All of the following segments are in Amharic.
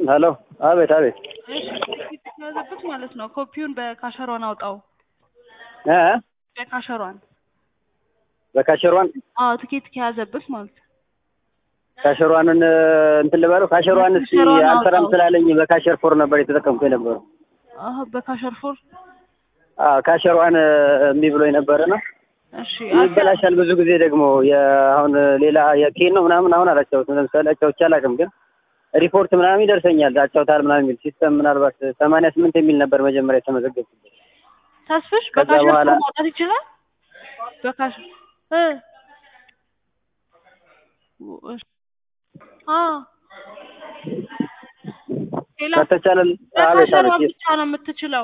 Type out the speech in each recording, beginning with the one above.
ሄሎ አቤት አቤት እሺ ትኬት የተያዘበት ማለት ነው። ኮፒውን በካሸሯን አውጣው። እ በካሸሯን በካሸሯን አዎ ትኬት ከያዘበት ማለት ነው። ካሸሯንን እንትን ልበለው ካሸሯን እስኪ ካሸሯን አልሰራም አውጣው። ስላለኝ በካሸር ፎር ነበር የተጠቀምኩ የነበረው። አዎ በካሸር ፎር አዎ ካሸሯን እምቢ ብሎኝ ነበርና እሺ ይበላሻል ብዙ ጊዜ ደግሞ የአሁን ሌላ የኬን ነው ምናምን አሁን አላጫውትም። ለምሳሌ አጫውቼ አላውቅም፣ ግን ሪፖርት ምናምን ይደርሰኛል አጫውታል ምናምን የሚል ሲስተም ምናልባት ሰማንያ ስምንት የሚል ነበር መጀመሪያ የተመዘገብኩበት። ተስፍሽ ከዛ በካሸር በኋላ- ፎር ማውጣት ይችላል። በካሸር እ እሺ አ ሌላ ከተቻለ አቤት በካሸሯን አቤት ብቻ ነው የምትችለው።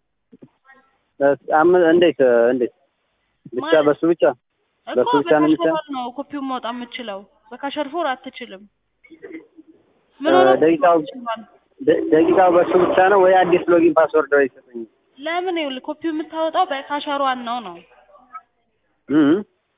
አም- እንዴት እንዴት ብቻ ማለት- በሱ ብቻ እኮ በሱ ብቻ ነው የሚቻለው? በካሸሯን ነው ኮፒውን ማውጣት የምትችለው። በካሸር ፎር አትችልም። እ ምን ሆነ? ደቂቃው ደ- ደቂቃው በሱ ብቻ ነው ወይ አዲስ ሎጊን ፓስወርድ ወይ ይሰጡኝ? ለምን ይኸውልህ ኮፒው የምታወጣው በካሸሯን ነው ነው። እም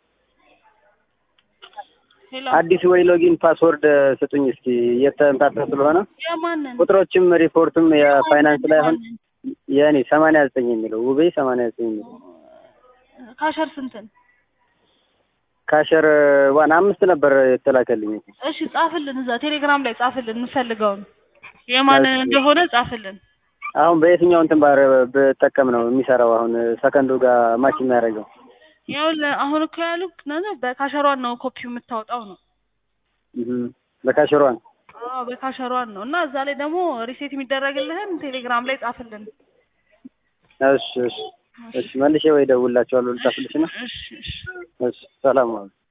ሄሎ አዲስ ወይ ሎጊን ፓስወርድ ስጡኝ እስኪ እየተምታታ ስለሆነ የማንን ቁጥሮችም ሪፖርትም የፋይናንስ ላይ አሁን የማንን? የእኔ ሰማንያ ዘጠኝ የሚለው ውቤ ሰማንያ ዘጠኝ የሚለው ካሸር ስንትን? ካሸር ዋን አምስት ነበር የተላከልኝ። እሺ ጻፍልን፣ እዛ ቴሌግራም ላይ ጻፍልን፣ እንፈልገውን የማንን እሺ። እንደሆነ ጻፍልን። አሁን በየትኛው እንትን ባር ብጠቀም ነው የሚሰራው? አሁን ሰከንዱ ጋር ማች የሚያደርገው ይኸውልህ አሁን እኮ ያሉት ነው በካሸሯን ነው ኮፒው የምታወጣው ነው። እም በካሸሯን አዎ በካሸሯን ነው እና እዛ ላይ ደግሞ ሪሴት የሚደረግልህን ቴሌግራም ላይ ጻፍልን። እሺ እሺ እሺ መልሼ ወይ ደውላቸዋለሁ ልጻፍልሽ ነው። እሺ እሺ እሺ ሰላም ዋሉ።